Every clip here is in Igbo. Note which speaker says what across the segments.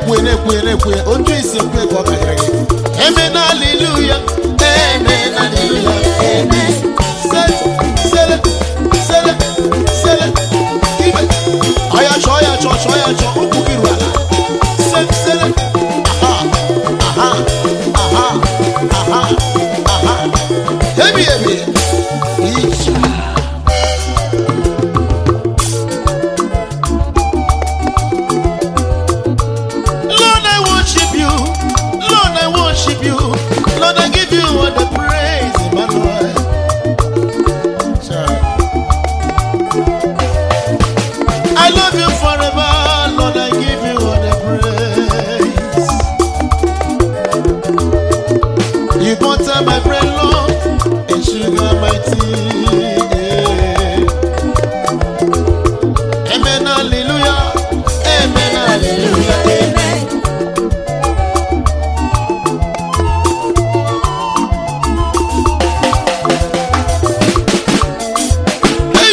Speaker 1: na-ekwe na-ekwe na-ekwe otu isi ekwe ka ọ karịrị gị eme na aleluya eme na aleluya eme sele sele sele sele ibe ọya chọọ ya chọọ chọọ ya chọọ ụkwụ gị ruo ala sele sele aha aha aha aha aha ebi ebi ije Lord, I worship you. Lord, I worship you. Lord, I give you all the praise, Emmanuel. Sorry. I love you forever. Lord, I give you all the praise. You butter my bread, Lord, and sugar my tea. Yeah. Amen, hallelujah. Amen, hallelujah. Amen. Hey!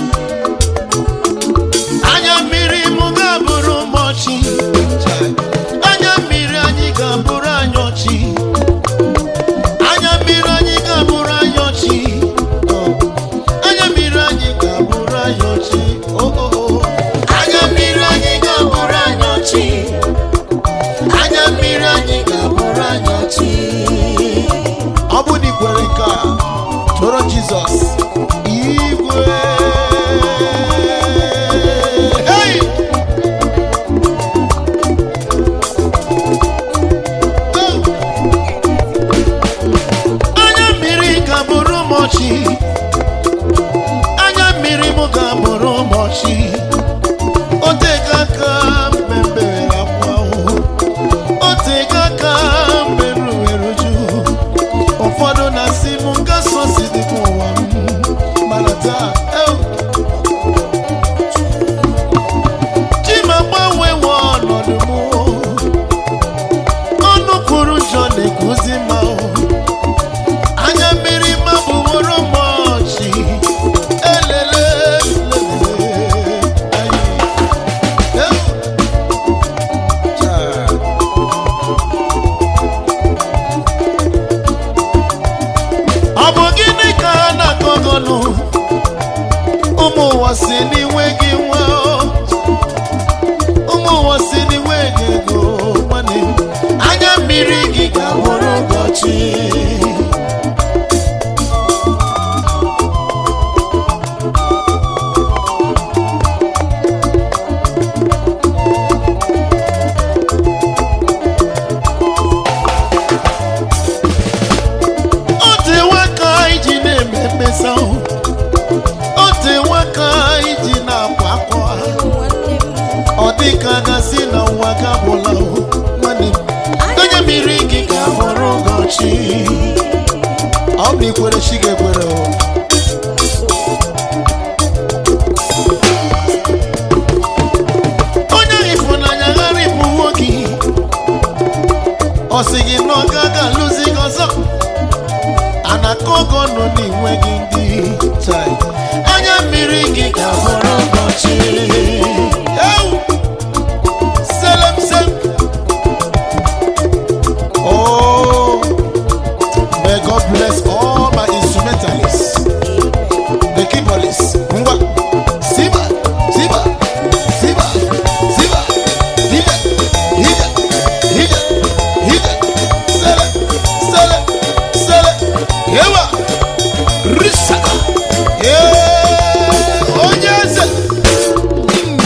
Speaker 1: anya mmiri m ga-abụrụ m ọchị anya mmiri anyị ga-abụrụ anyị ọchị anya mmiri anyị ga-abụrụ anyị ọchị anya mmiri anyị ga-abụrụ anyị ọchị Oh, oh, oh. anya mmiri anyị ga-abụrụ anyị ọchị anya mmiri anyị ga-abụrụ anyị ọchị ọ bụ na ikwere nke a tụrụ jizọs igwe Hey! Oh! anya mmiri ga-abụrụ m ọchị anya mmiri m ga-abụrụ m ọchị otego aka mmemme akwa ahụhụ otego aka mmerụ eruju ụfọdụ na-asị m ngasọ si dịka ụwa m mana taa ew, chi m agbanwewo ọnọdụ m ọnụ kwuru njọ na-ekuzi m ahụ anya mmiri mabụworo m ọchị elele lelele, ayi. Ew. Taa. ọ bụ gịnị ka ha na-akọgọnụ ụmụ ụwa si n'iwe gị nwa ụmụ ụwa si n'iwe gị ego nwanne m anya mmiri gị ga-abụrụ ụbọchị otewe aka iji na-eme mmesa o tewe aka iji na-akwa akwa ọ dị ka gasị na ụwa gabụla nwanne m onye mmiri gị ga-abụrụ ụbọchị ọ bụ ikwere chi ga-ekwere o onye ịfụnanya ghara ịbụwo gị ọ sị gị na ọ gaghị alụzi gị ọzọ anakọgọ nọ n'inwe gị ndị chai anya mmiri gị ga-abụrụ ụbọchị Ewu! selem sem oh may god bless all my instrumentalists the keyboardists ngwa siba siba siba siba hija hija hija hija sele sele sele yewa risaka Yee, onye eze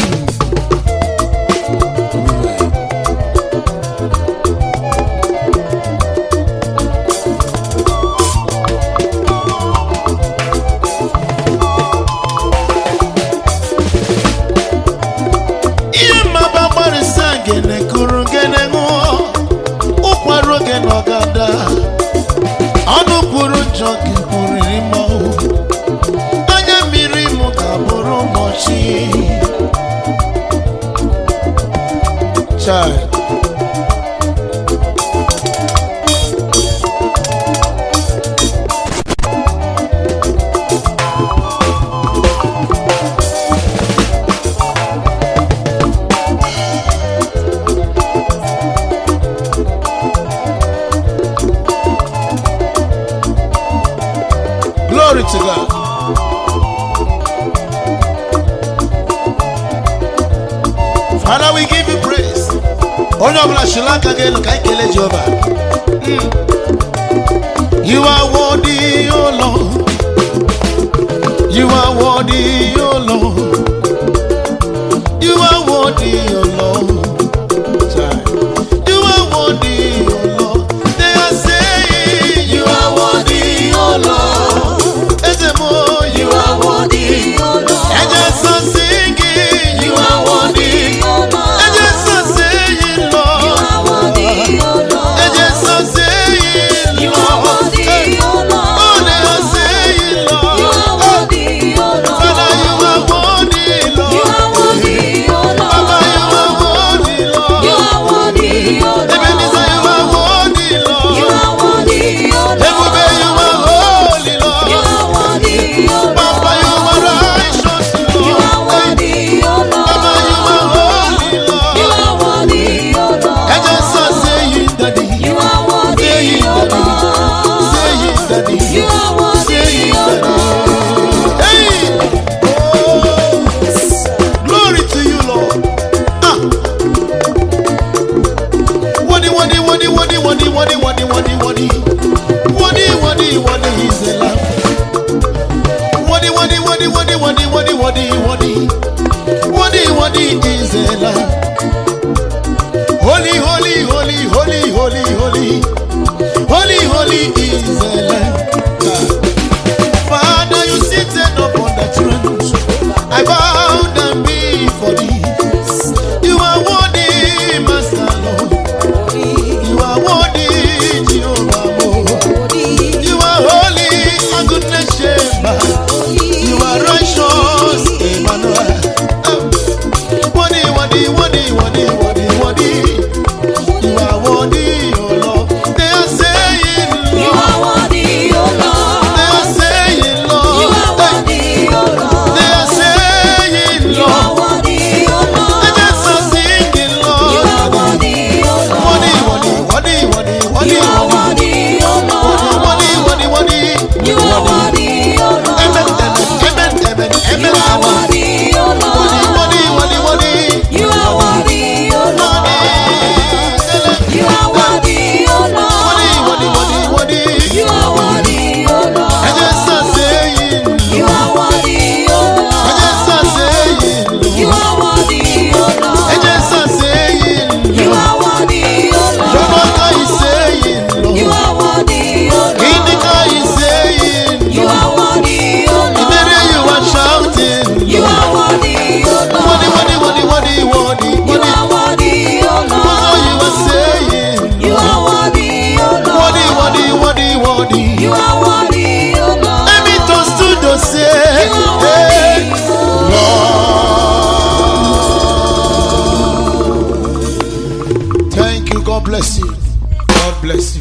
Speaker 1: onye ọbụla chịrị aka gị elu ka anyị kelee jehova Mm. you are worthy o lord you are worthy o lord you are worthy o lord Child. you are worthy o lord they are saying you are worthy o lord ezemo you are worthy ẹjẹ sọ singing you are worthy ẹjẹ sọ saying lord ẹjẹ sọ saying lord Hey. oh they are saying lord father you are worthy lord baba you are worthy lord ebenezer you are worthy lord ebube you are holy lord papa you are righteous lord Hey. baba you are holy lord ẹjẹ sọ saying daddy saying daddy saying daddy. Hey! Oh! Glory to you, Lord. Ah! Wadi, wadi, wadi, wadi, wadi, wadi, wadi, wadi, wadi. Wadi, wadi, wadi, he's the lamb. Wadi, wadi, wadi, wadi, wadi, wadi, wadi, wadi. Wadi, wadi, is the lamb. Holy, holy, holy, holy, holy, holy. Holy, holy is the lamb. Ah. Father, you seated upon the throne. I bow down before thee. You are worthy, Master Lord. You are worthy, Jehovah. Lord. You are holy, a goodness shepherd. You are righteous, Emmanuel. Oh. Worthy, worthy, worthy, worthy, worthy, worthy. You are worthy, oh Lord. They are saying, Lord. They are saying, Lord. They are saying, Lord. They just are singing, Lord. Worthy, worthy, worthy, worthy, worthy, worthy. Worthy, worthy, worthy. Amen, amen, amen, amen, amen, amen. Worthy, worthy, worthy, worthy.
Speaker 2: You are worthy, O Lord. You are worthy, O
Speaker 1: Worthy, worthy, worthy,
Speaker 2: Lord.
Speaker 1: worthy.
Speaker 2: You are worthy, O
Speaker 1: I
Speaker 2: Lord.
Speaker 1: just are saying,
Speaker 2: You are worthy, O
Speaker 1: I just are
Speaker 2: Lord.
Speaker 1: saying,
Speaker 2: You are worthy, O
Speaker 1: I
Speaker 2: Lord.
Speaker 1: just are saying,
Speaker 2: You are worthy, O
Speaker 1: Your mother is
Speaker 2: Lord.
Speaker 1: saying,
Speaker 2: You
Speaker 1: Lord.
Speaker 2: are worthy, O
Speaker 1: Indica is
Speaker 2: Lord.
Speaker 1: saying,
Speaker 2: You are worthy, O
Speaker 1: In the day you are
Speaker 2: Lord.
Speaker 1: shouting,
Speaker 2: You are worthy, O
Speaker 1: Worthy, worthy,
Speaker 2: Lord.
Speaker 1: worthy, worthy, worthy,
Speaker 2: You
Speaker 1: worthy.
Speaker 2: are worthy, O
Speaker 1: What you are
Speaker 2: Lord.
Speaker 1: saying,
Speaker 2: You are worthy, O
Speaker 1: Worthy, worthy,
Speaker 2: Lord.
Speaker 1: worthy, worthy.
Speaker 2: You are worthy, O Lord.
Speaker 1: Maybe to stood to say,
Speaker 2: You are
Speaker 1: hey,
Speaker 2: worthy, O
Speaker 1: Lord. Thank you. God bless you. God bless you.